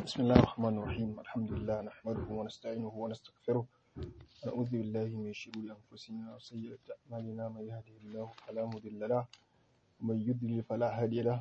بسم الله الرحمن الرحيم الحمد لله نحمده ونستعينه ونستغفره ونعوذ بالله من شرور أنفسنا وسيئات أعمالنا من يهده الله فلا مضل له ومن يضلل فلا هادي له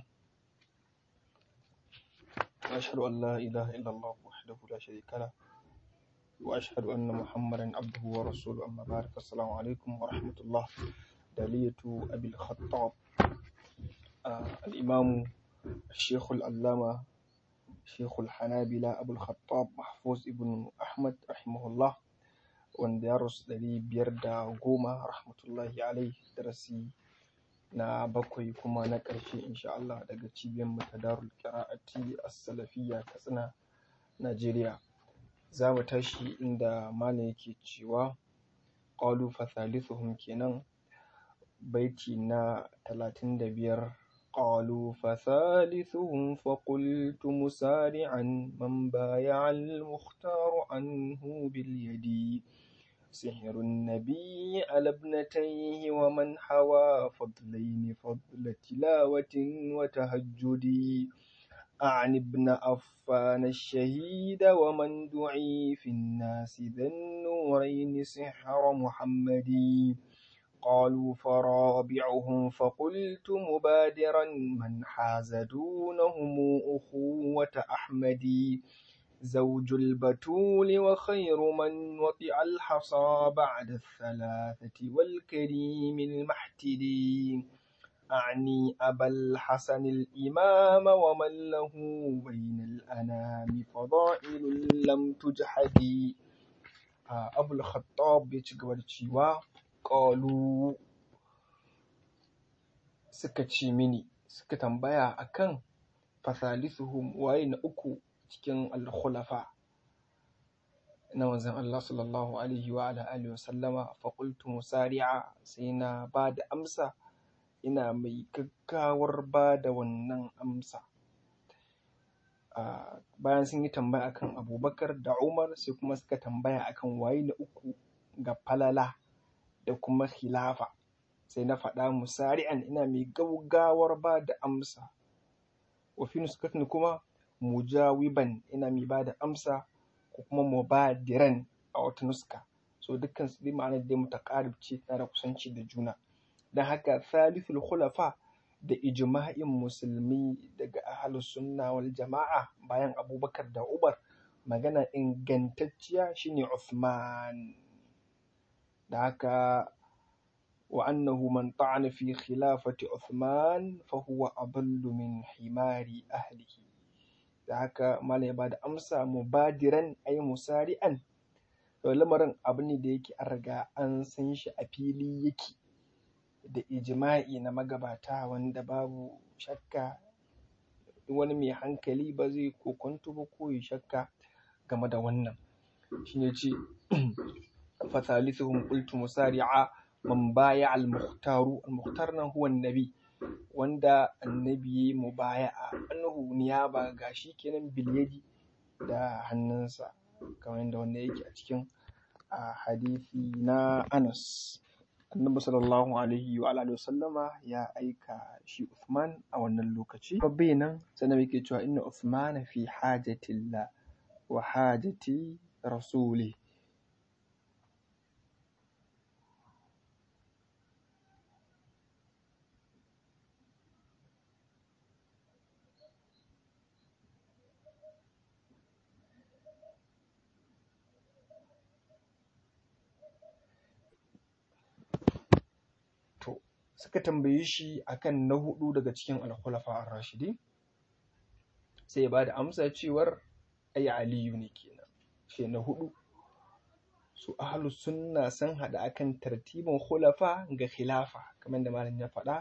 وأشهد أن لا إله إلا الله وحده لا شريك له وأشهد أن محمدا عبده ورسوله أما بعد فالسلام عليكم ورحمة الله دالية أبي الخطاب آه الإمام الشيخ العلامة شيخ الحنابلة أبو الخطاب محفوظ ابن أحمد رحمه الله wanda ya rasu ɗari biyar da goma rahmatullahi alai darasi na bakwai kuma na ƙarshe insha Allah daga cibiyar mu ta darul qira'ati as-salafiyya katsina Najeriya za mu tashi inda malam yake cewa qalu fa thalithuhum kenan baiti na talatin da biyar قالوا فثالثهم فقلت مسارعا من بايع المختار عنه باليد سحر النبي على ابنتيه ومن حوى فضلين فضل تلاوة وتهجد أعن ابن أفان الشهيد ومن دعي في الناس ذا النورين سحر محمد قالوا فرابعهم فقلت مبادرا من حاز دونهم أخوة أحمد زوج البتول وخير من وطئ الحصى بعد الثلاثة والكريم المحتدي أعني أبا الحسن الإمام ومن له بين الأنام فضائل لم تجحد أبو الخطاب يتقبل ƙalu suka ce mini suka tambaya akan fasalisuhum waye na uku cikin alkhulafa na manzon Allah sallallahu alaihi wa ala alihi wa sallama fa qultu musari'a sai na ba da amsa ina mai gaggawar ba da wannan amsa bayan sun yi tambaya akan abubakar da umar sai kuma suka tambaya akan waye na uku ga falala da kuma khilafa sai na faɗa musari'an ina mai gaugawar ba da amsa wa fi nuskatin kuma mujawiban ina mai ba da amsa ko kuma mubadiran a wata nuska so dukkan su dai ma'anar dai mutaqarib ce tana da kusanci da juna dan haka thalithul khulafa da ijma'in musulmi daga ahlus sunna wal jama'a bayan abubakar da umar magana ingantacciya shine Uthman da haka wa annahu man ta'ana fi khilafati Uthman fa huwa adallu min himari ahlihi da haka malai ba da amsa mubadiran ay musari'an to lamarin abu ne da yake an riga an san shi a fili yake da ijma'i na magabata wanda babu shakka wani mai hankali ba zai kokonto ba ko ya shakka game da wannan shine ce فثالثهم قلت مسارعا من بايع المختار المختار هو النبي wanda annabi mubaya'a annahu niyaba gashi kenan bilyadi da hannunsa kamar yadda wanda yake a cikin hadisi na Anas annabi sallallahu alaihi wa alihi wasallama ya aika shi Uthman a wannan lokaci babbe nan sannan yake cewa inna Uthman fi hajatillah wa hajati rasuli suka tambaye shi akan na hudu daga cikin alkhulafa ar-rashidi sai ya bada amsa cewar ai aliyu ne kenan shi na hudu su ahlus sunna sun hada akan tartibin khulafa ga khilafa kamar da malam ya faɗa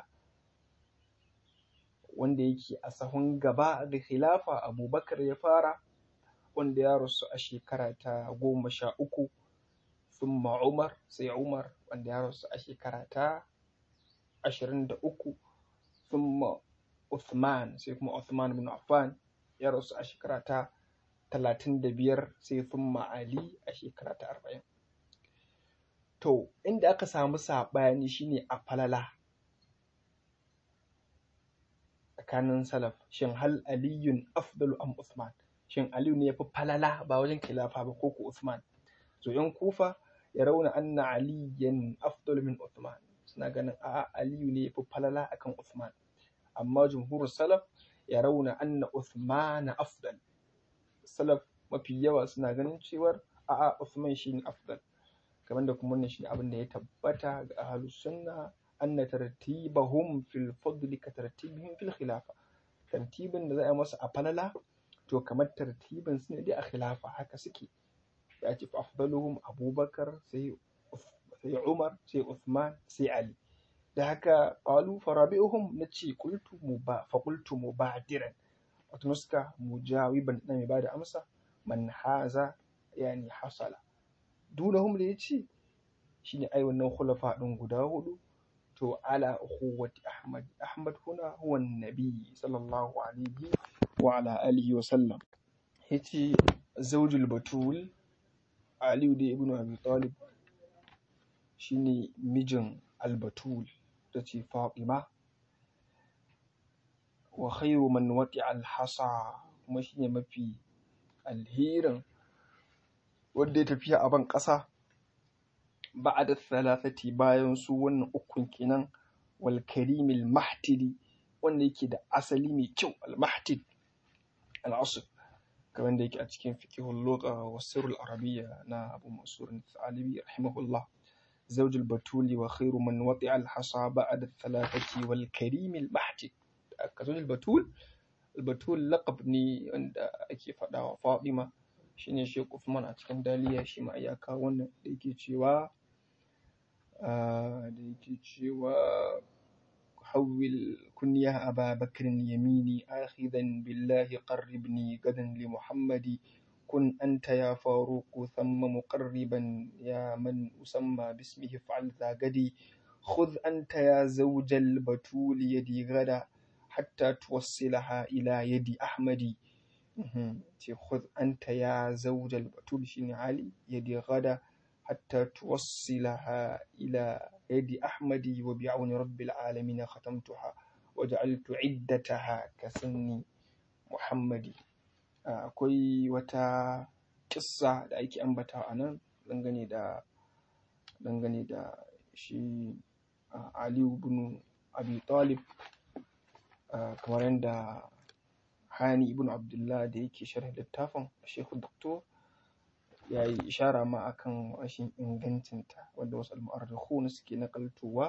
wanda yake a sahun gaba ga khilafa abubakar ya fara wanda ya rasu a shekara ta goma sha uku thumma umar sai umar wanda ya rasu a shekara ta ashirin da uku thumma Uthman sai kuma Uthman bin Affan ya rasu a shekara ta talatin da biyar sai thumma Ali a shekara ta arba'in. To, inda aka samu saɓani shine a falala tsakanin salaf shin hal aliyun afdalu am Uthman shin aliyu ne ya fi falala ba wajen khilafa ba ko ko usman so yan kufa ya rauna anna aliyan afdal min usman suna ganin a'a aliyu ne ya fi falala akan usman amma jumhurus salaf ya rauna anna usman afdal salaf mafi yawa suna ganin cewar a'a usman shine afdal kamar da kuma wannan shine abin da ya tabbata ga ahlus sunna anna tartibahum fil fadl ka tartibihim fil khilafa tartibin da za a yi masa a falala to kamar tartibin su ne dai a khilafa haka suke ya ce fa afdaluhum abubakar sai sai umar sai uthman sai ali da haka qalu farabi'uhum nace qultu muba fa qultu mubadiran wato nuska mujawiban na mai bada amsa man haza yani hasala dunahum da yace shine ai wannan khulafa din guda hudu to ala ukhuwati ahmad ahmad huna huwa nabi sallallahu alaihi wa ala alihi wa sallam yace zawjul batul ali da ibnu abi talib shine mijin al-batul tace fatima wa khairu man wati al-hasa kuma shine mafi alherin wanda ya tafiya a ban ƙasa ba'da thalathati bayan su wannan ukun kenan wal karimil mahtidi wanda yake da asali mai kyau al mahtid al asl kamar da yake a cikin fiqhul lugha wa sirrul arabiyya na Abu Mansur al-Thalibi rahimahullah zawjul batuli wa khairu man wati'a al hasa ba'da thalathati wal karimil mahtid kazul batul al batul laqab ne wanda ake faɗa wa Fatima shine Sheikh Uthman a cikin daliya shi ma ya kawo wannan da yake cewa da yake cewa حول كنيا أبا بكر يميني آخذا بالله قربني غدا لمحمد كن أنت يا فاروق ثم مقربا يا من أسمى باسمه فعل ذا غدي خذ أنت يا زوج البتول يدي غدا حتى توصلها إلى يد أحمد خذ أنت يا زوج البتول شيني علي يدي غدا حتى توصلها إلى يد أحمد وبعون رب العالمين ختمتها وجعلت عدتها كسن محمد akwai wata kissa da ake ambata a nan dangane da dangane da shi aliyu bin abi talib kamar yadda hani ibn abdullah da yake sharh littafin shekhu doktor ya yi ishara ma akan rashin ingancinta wanda wasu al-mu'arrikhun suke nakaltowa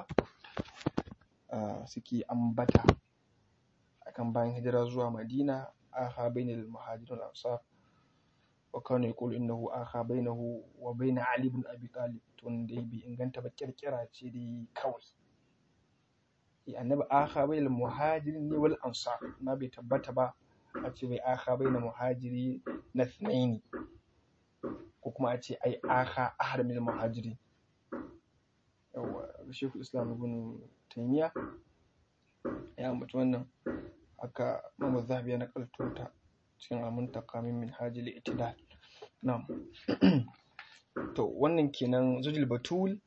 suke ambata akan bayan hijira zuwa madina akha bainal muhajirin wal ansar wa kana yaqulu innahu akha bainahu wa bain ali ibn abi talib to dai bai inganta ba kirkira ce dai kawai annabi akha bainal muhajirin ne wal ansar na bai tabbata ba a ce bai akha bainal muhajiri na thnaini ko kuma a ce ai aka ahar min muhajiri yawa shekul islam ibn taymiya ya ambaci wannan aka mamu zahabi na kaltuta cikin almuntaka min min hajjil itidal na'am to wannan kenan zujil batul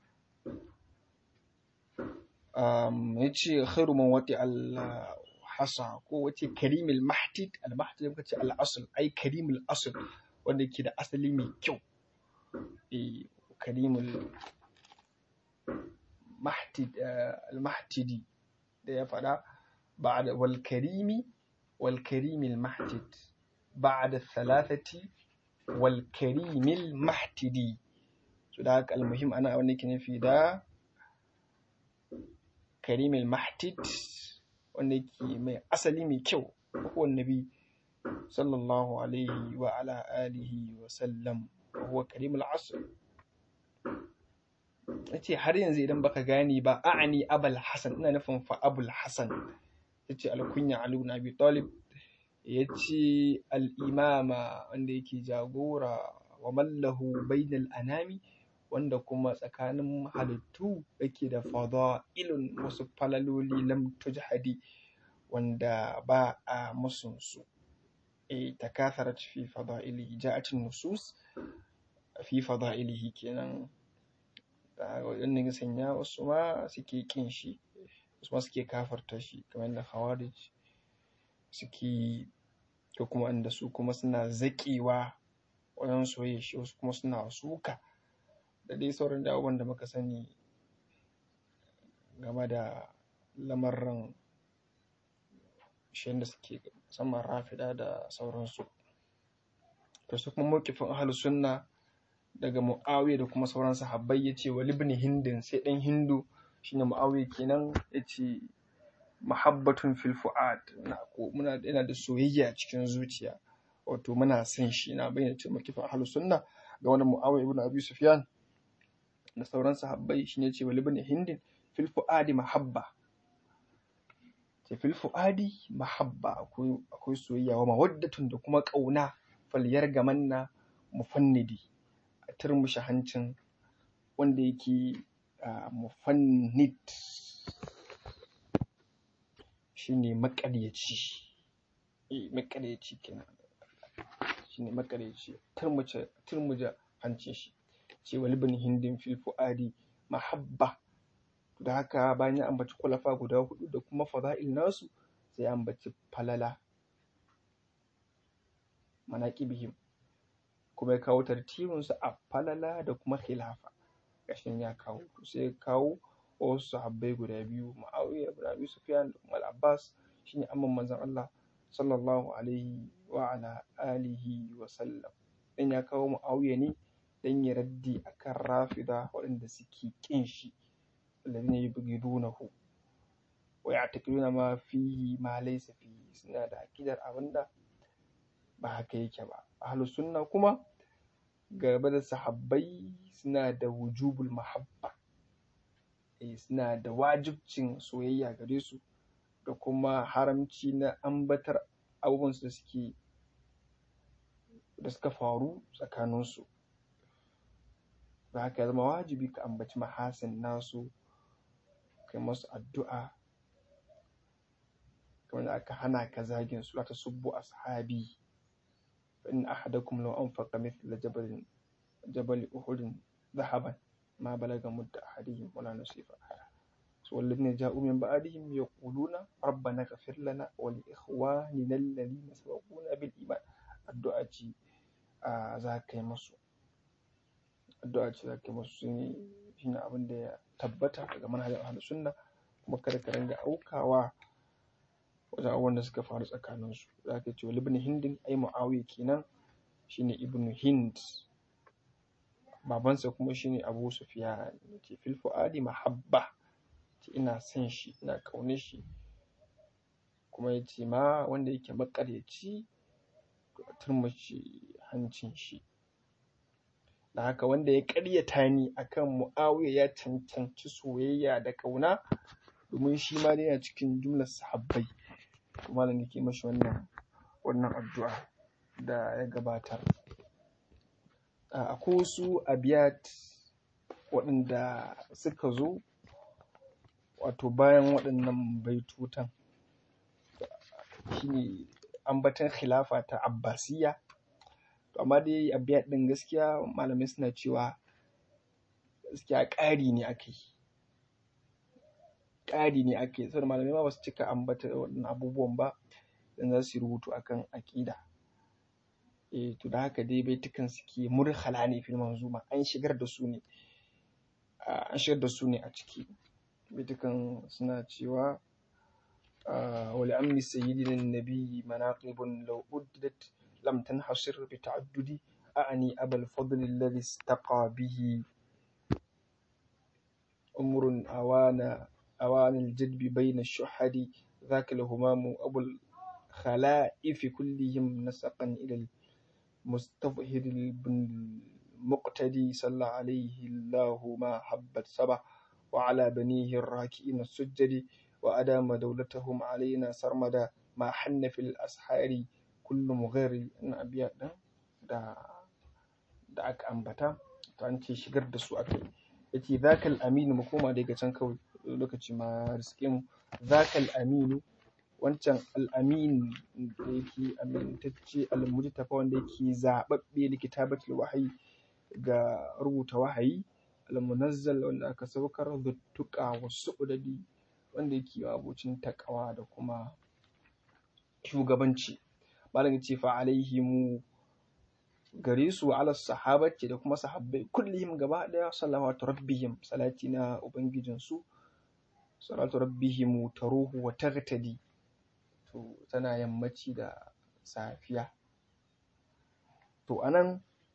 um yace khairu man wati al hasa ko wace karimul mahtid al mahtid muka ce al asl ai karimul asl wanda ke da asali mai kyau e karimul al-mahtidi da ya faɗa ba'da wal karimi wal karimil mahtid ba'da thalathati wal karimil mahtidi so da haka almuhim ana wanda ke nufi da karimil mahtid wanda ke mai asali mai kyau ko nabi sallallahu alaihi wa ala alihi wa sallam huwa karimul asr yace har yanzu idan baka gane ba a'ani abul hasan ina nufin fa abul hasan yace alkunya ali ibn abi talib yace al imama wanda yake jagora wa mallahu bainal anami wanda kuma tsakanin halittu yake da fada'ilun wasu falaloli lam tujhadi wanda ba a musunsu takatharat fi fada'ilihi ja'at nusus fi fada'ilihi kenan wannan sanya wasu ma suke kin shi wasu ma suke kafarta shi kamar da khawarij suke ko kuma wanda su kuma suna zaƙewa wajen soyayya shi wasu kuma suna suka da dai sauran da abubuwan da muka sani game da lamarin shi da suke musamman rafida da sauransu to su kuma mawkifin ahlus sunna daga muawiya da kuma sauran sahabbai yace wa libni hindin sai dan hindu shine muawiya kenan yace mahabbatun fil fu'ad muna yana da soyayya a cikin zuciya wato muna son shi na bayyana cewa mawkifin ahlus sunna ga wani muawiya ibn abi sufyan da sauran sahabbai shine yace wa libni hindin fil fu'adi mahabba ce fil fu'adi mahabba akwai akwai soyayya wa mawaddatun da kuma kauna falyar gamanna mufannidi a turmushe hancin wanda yake mufannid shine maƙaryaci eh maƙaryaci kenan shine maƙaryaci turmuce turmuje hancin shi ce wal ibn hindin fil fu'adi mahabba da haka bayan ya ambaci kwalafa guda hudu da kuma fada'il nasu sai ya ambaci falala manaqibihim kuma ya kawo tartibinsu a falala da kuma khilafa gashin ya kawo sai ya kawo wasu sahabbai guda biyu Muawiya ibn Abi Sufyan da kuma Al-Abbas shine amman manzon Allah sallallahu alaihi wa ala alihi wa sallam dan ya kawo Muawiya ne dan ya raddi akan rafida waɗanda suke kin shi alladhina yubghidunahu wa ya'taqiduna ma fihi ma laysa fihi suna da akidar abinda ba haka yake ba ahlus sunna kuma gaba da sahabbai suna da wujubul mahabba eh suna da wajibcin soyayya gare su da kuma haramci na ambatar abubuwan da suke da suka faru tsakaninsu da haka ya zama wajibi ka ambaci mahasin nasu kai masu addu'a kamar da aka hana ka zagin su ta subbu ashabi فإن أحدكم لو أنفق مثل جبل جبل أحد ذهبا ما بلغ مد أحدهم ولا نصيفه والذين جاءوا من بعدهم يقولون ربنا اغفر لنا ولإخواننا الذين سبقونا بالإيمان الدعاء za ka yi masu addu'a ce za ka yi masu shine shine abin da ya tabbata daga manhajar ahlus sunna kuma kada ka ringa aukawa wajen abubuwan da suka faru tsakaninsu za ka ce wa ibn hindin ai muawiya kenan shine ibn hind babansa kuma shine abu sufyan ce fil fuadi mahabba ce ina son shi ina ƙaunar shi kuma ya ce ma wanda yake maƙaryaci to a turmace hancin shi da haka wanda ya ƙaryata ni akan muawiya ya cancanci soyayya da ƙauna domin shi ma dai yana cikin jumlar sahabbai malam yake mashi wannan wannan addu'a da ya gabatar akwai wasu abiyat waɗanda suka zo wato bayan waɗannan baitutan shine ambatan khilafa ta abbasiya to amma dai abiyat ɗin gaskiya malamai suna cewa gaskiya ƙari ne aka yi ƙari ne ake saboda malamai ma ba su cika ambata waɗannan abubuwan ba dan za su yi rubutu akan aƙida eh to da haka dai baitukan suke murhala ne fil manzuma an shigar da su ne an shigar da su ne a ciki baitukan suna cewa wa li ammi sayyidina nabiyyi manaqibun law uddat lam tanhasir bi ta'addudi a'ani abal fadl alladhi istaqa bihi umrun awana أوان الجدب بين الشحد ذاك الهمام أبو الخلائف كلهم نسقا إلى المستظهر المقتدي صلى عليه الله ما حبت سبع وعلى بنيه الراكئين السجد وأدام دولتهم علينا سرمدا ما حن في الأسحار كل مغير أن أبيات دا da aka ambata to an ce shigar da su aka yi yace zakal aminu mu koma daga can kawai lokaci ma riske mu zakal aminu wancan al'amin da yake amintacce al-mujtafa wanda yake zababbe likitabatul wahayi ga rubuta wahayi al-munazzal wanda aka saukar zuttuqa wasu udadi wanda yake abocin takawa da kuma shugabanci malam yace fa alaihimu gare su ala sahabati da kuma sahabbai kullihim gaba daya salawatu rabbihim salati na ubangijin su salatu rabbihim taruhu wa tagtadi to tana yammaci da safiya to anan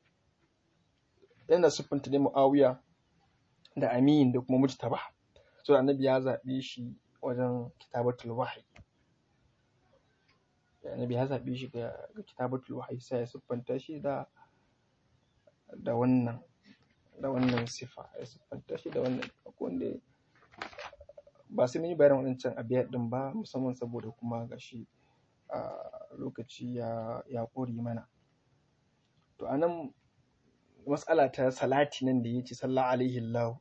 yana siffanta ne muawiya da amin da kuma mujtaba so annabi ya zabe shi wajen kitabatul wahyi annabi ya zaɓe shi ga kitabatul wahyi sai ya siffanta shi da da wannan da wannan sifa ya siffanta shi da wannan wanda ba sai mun yi bayanin waɗancan abiyar ɗin ba musamman saboda kuma gashi a lokaci ya ya ƙure mana to anan matsala ta salati nan da yace sallallahu alaihi Allah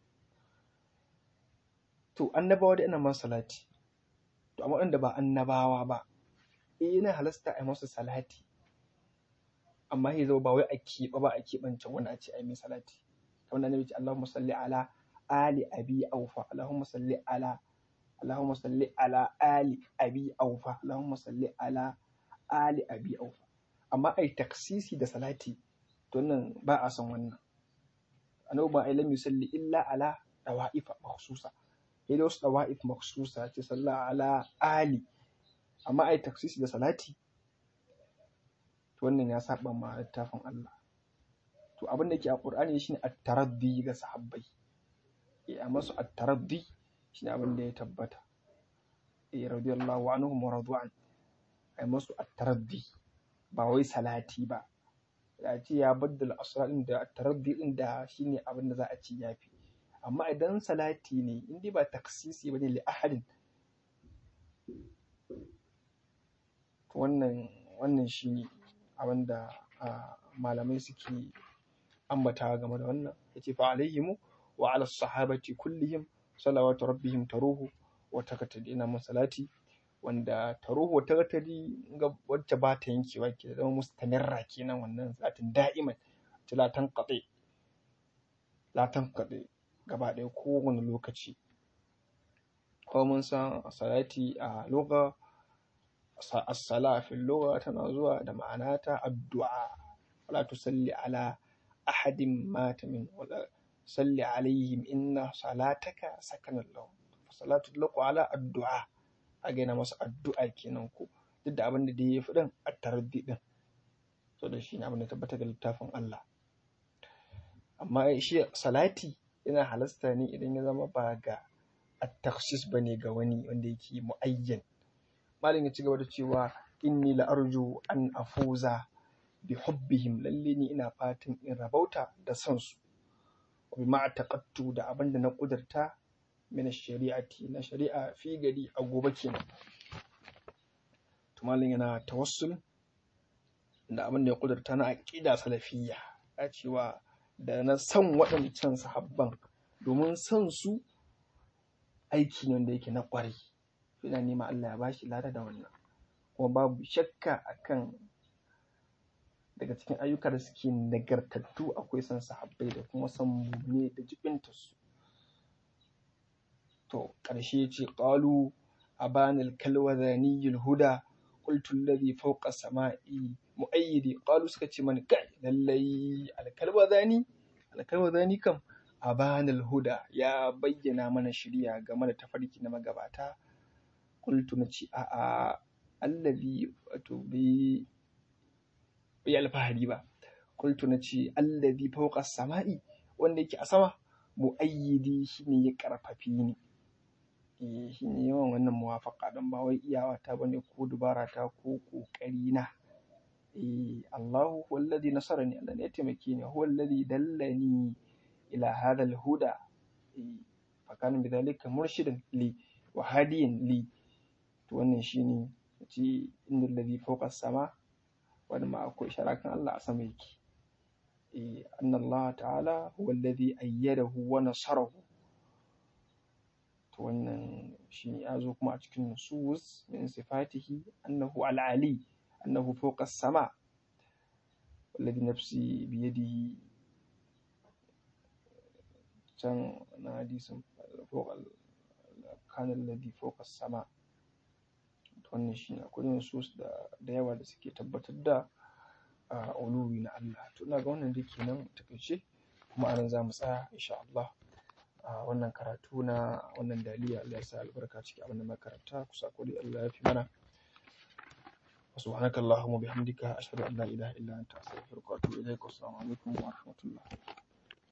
to annabawa da ina ma salati to amma waɗanda ba annabawa ba eh yana halasta a yi masa salati amma ya zama ba wai a keɓe ba a keɓance wani a ce a yi mai salati kamar da nabi ce Allahumma salli ala ali abi aufa Allahumma salli ala Allahumma salli ala ali abi aufa Allahumma salli ala ali abi aufa amma ai taksisi da salati to nan ba a son wannan annabi ba ai lam yusalli illa ala dawa'if makhsusa sai da wasu dawa'if makhsusa ce salla ala ali amma ai taksisi da salati to wannan ya saba ma littafin Allah to abin da ke a Qur'ani shine at-taraddi ga sahabbai eh amma su at-taraddi shine abin da ya tabbata eh radiyallahu anhum wa radwan ai masu at-taraddi ba wai salati ba ya ce ya baddala asra din da at-taraddi din da shine abin da za a ci yafi amma idan salati ne in dai ba taksisi bane li ahadin wannan wannan shine abin da malamai suke ambata game da wannan yace fa alaihimu wa ala sahabati kullihim salawatu rabbihim taruhu wa takatadi ina masalati wanda taruhu wa takatadi ga wacce ba ta yankewa ke zama mustamirra kenan wannan zatin da'iman la tanqati la tanqati gaba ɗaya kowane lokaci ko mun san salati a lugha as-sala fi lugha tana zuwa da ma'ana ta addu'a wala tusalli ala ahadin mata min wala salli alaihim inna salataka sakanan lahum salatu laqu ala addu'a a gaina masa addu'a kenan ko duk da abin da dai ya fi din at-taraddi din so da shi ne abin da tabbata ga littafin Allah amma shi salati yana halasta ne idan ya zama ba ga at-takhsis bane ga wani wanda yake muayyan malam ya ci gaba da cewa inni la arju an afuza bi hubbihim lalle ni ina fatan in rabauta da son su wa bi ma'taqattu da abin da na kudurta min shari'ati na shari'a fi gari a gobe kenan to malam yana tawassul da abin da ya kudurta na aqida salafiyya a cewa da na san waɗancan sahabban domin son su aiki ne wanda yake na ƙwarai ina nema Allah ya bashi lada da wannan kuma babu shakka akan daga cikin ayyuka da suke nagartattu akwai son sahabbai da kuma son mumne da jibintarsu to ƙarshe ce ƙalu a banil kalwazaniyul huda qultu alladhi fawqa sama'i mu'ayyidi qalu suka ce mani kai lallai alkalwazani alkalwazani kam a banil huda ya bayyana mana shirya game da tafarki na magabata qultu na ce a'a allazi wato bai yi alfahari ba qultu na ce allazi fawqa sama'i wanda yake a sama mu'ayyidi shine ya karfafi ni eh shine yawan wannan muwafaqa dan ba wai iyawa ta bane ko dubara ta ko kokari na eh Allahu huwa alladhi nasarani Allah ne ya taimake ni huwa alladhi dallani ila hadha alhuda eh fa kana bidhalika murshidan li wa hadiyan li to wannan shine ce innal ladhi fawqa sama wani ma akwai sharakan Allah a sama yake eh anna Allah ta'ala huwa alladhi ayyadahu wa nasarahu to wannan shine ya zo kuma a cikin nusus min sifatihi annahu al-ali annahu fawqa as-sama والذي نفسي بيده can na hadisin فوق كان الذي فوق السماء wannan shi akwai nusus da da yawa da suke tabbatar da a uluwi na Allah to ina ga wannan dai kenan takaice kuma anan za mu tsaya insha Allah a wannan karatu na wannan daliya Allah ya sa albarka ciki abin da makaranta kusa kuri Allah ya fi mana سبحانك اللهم وبحمدك أشهد أن لا إله إلا أنت أستغفرك وأتوب إليك والسلام عليكم ورحمة الله